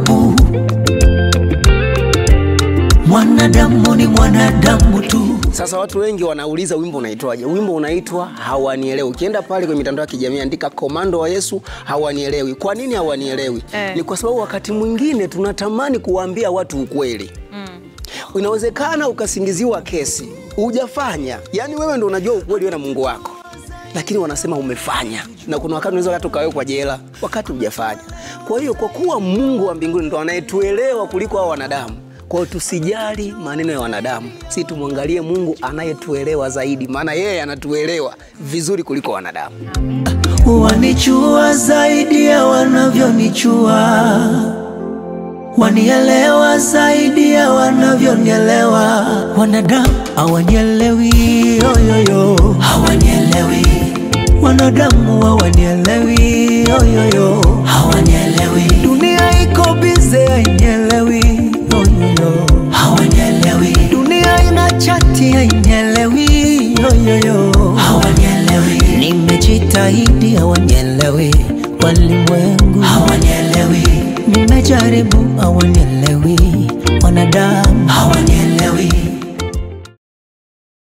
babu. Mwanadamu ni mwanadamu tu. Sasa watu wengi wanauliza wimbo unaitwaje? Wimbo unaitwa hawanielewi. Ukienda pale kwenye mitandao ya kijamii andika komando wa Yesu hawanielewi. Kwa nini hawanielewi? Eh. Ni kwa sababu wakati mwingine tunatamani kuwaambia watu ukweli. Inawezekana ukasingiziwa kesi hujafanya, yaani wewe ndo unajua ukweli wewe na Mungu wako, lakini wanasema umefanya, na kuna wakati unaweza hata ukawekwa jela wakati hujafanya. Kwa hiyo kwa kuwa Mungu wa mbinguni ndo anayetuelewa kuliko hao wanadamu, kwa hiyo tusijali maneno ya wanadamu, si tumwangalie Mungu anayetuelewa zaidi, maana yeye anatuelewa vizuri kuliko wanadamu. Wanichua zaidi ya wanavyonichua, wanielewa zaidi ya wanavyonielewa. Wanadamu hawanielewi, yoyoyo, hawanielewi. Wanadamu hawanielewi, yoyoyo, hawanielewi. Dunia iko bize, hainielewi, yoyoyo, hawanielewi. Dunia ina chati, hainielewi, yoyoyo, hawanielewi. Nimejitahidi, hawanielewi. Walimwengu hawanielewi. Nimejaribu, hawanielewi.